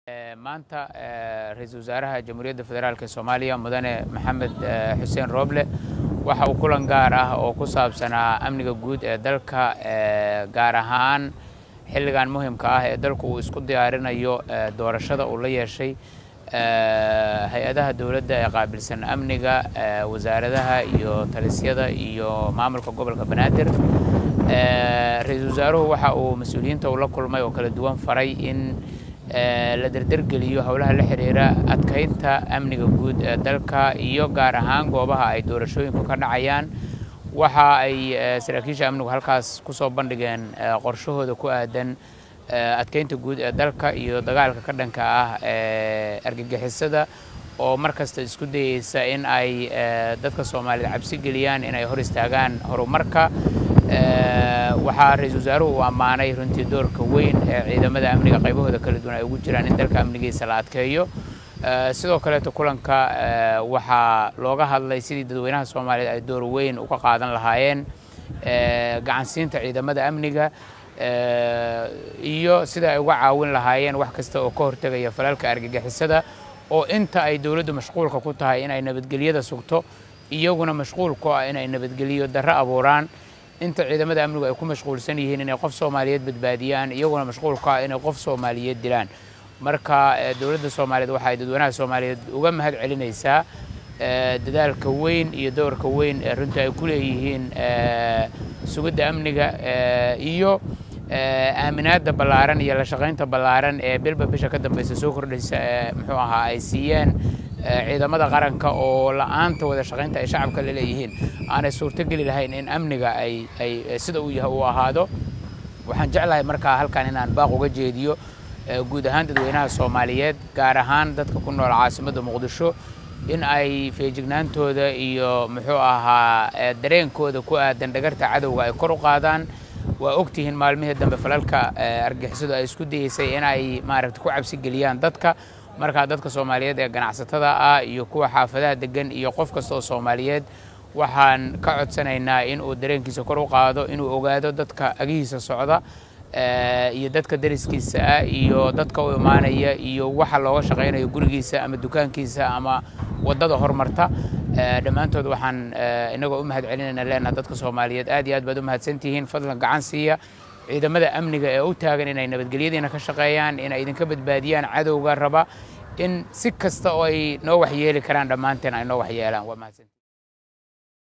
maanta ra-iisul wasaaraha jamhuuriyadda federaalk ee soomaaliya mudane maxamed xuseen rooble waxa uu kulan gaar ah oo ku saabsanaa amniga guud ee dalka gaar ahaan xilligan muhimka ah ee dalku uu isku diyaarinayo doorashada uu la yeeshay hay-adaha dowladda ee qaabilsan amniga wasaaradaha iyo talisyada iyo maamulka gobolka banaadir ra-iisul wasaaruhu waxa uu mas-uuliyiinta uu la kulmay oo kala duwan faray in la derdergeliyo howlaha la xiriira adkaynta amniga guud ee dalka iyo gaar ahaan goobaha ay doorashooyinku ka dhacayaan waxa ay saraakiisha amnigu halkaas kusoo bandhigeen qorshahooda ku aadan adkaynta guud ee dalka iyo dagaalka ka dhanka ah ee argagixisada oo mar kasta isku dayeysa in ay dadka soomaaliyed cabsi geliyaan inay hor istaagaan horumarka waxaa ra-iisul wasaaruhu uu ammaanay runtii doorka weyn ee ciidamada amniga qaybahooda kala duwan ay ugu jiraan in dalka amnigiisa la adkeeyo sidoo kaleeto kulanka waxaa looga hadlay sidii dadweynaha soomaaliyeed ay door weyn uga qaadan lahaayeen gacansiinta ciidamada amniga iyo sida ay uga caawin lahaayeen wax kasta oo ka hortegaya falalka argagixisada oo inta ay dowladdu mashquulka ku tahay inay nabadgelyada sugto iyaguna mashquul ku ah inay nabadgelyo darro abuuraan inta ciidamada amnigu ay ku mashquulsan yihiin inay qof soomaaliyeed badbaadiyaan iyaguna mashquul ku ah inay qof soomaaliyeed dilaan marka dowladda soomaaliyeed waxa ay dadweynaha soomaaliyeed uga mahad celinaysaa dadaalka weyn iyo doorka weyn ee runtii ay ku leeyihiin sugidda amniga iyo aaminaadda ballaaran iyo la shaqaynta ballaaran ee bilba bisha ka dambeysa soo kordhaysa ee muxuu ahaa ay siiyeen ciidamada qaranka oo la-aanta wada shaqaynta ay shacabka la leeyihiin aanay suurtogeli lahayn in amniga ay ay sida uu yahay uu ahaado waxaan jeclahay markaa halkan inaan baaq uga jeediyo guud ahaan dadweynaha soomaaliyeed gaar ahaan dadka ku nool caasimadda muqdisho in ay feejignaantooda iyo muxuu ahaa dareenkooda ku aadan dhagarta cadowga ay kor u qaadaan waa ogtihiin maalmihii dambe falalka argixisadu ay isku dayeysay in ay maaragta ku cabsi geliyaan dadka markaa dadka soomaaliyeed ee ganacsatada ah iyo kuwa xaafadaha degan iyo qof kasta oo soomaaliyeed waxaan ka codsanaynaa in uu dareenkiisa kor u qaado inuu ogaado dadka agihiisa socda iyo dadka dariskiisa ah iyo dadka u imaanaya iyo waxa looga shaqaynayo gurigiisa ama dukaankiisa ama waddada hormarta dhammaantood waxaan inagoo u mahad celinayna leenaha dadka soomaaliyeed aad iyo aad baad u mahadsantihiin fadlan gacan siiya ciidamada amniga ee u taagan inay nabadgelyadiina ka shaqeeyaan inay idinka badbaadiyaan cadowga raba in si kasta oo ay noo waxyeeli karaan dhammaanteen ay noo waxyeelaan waa mahadsanti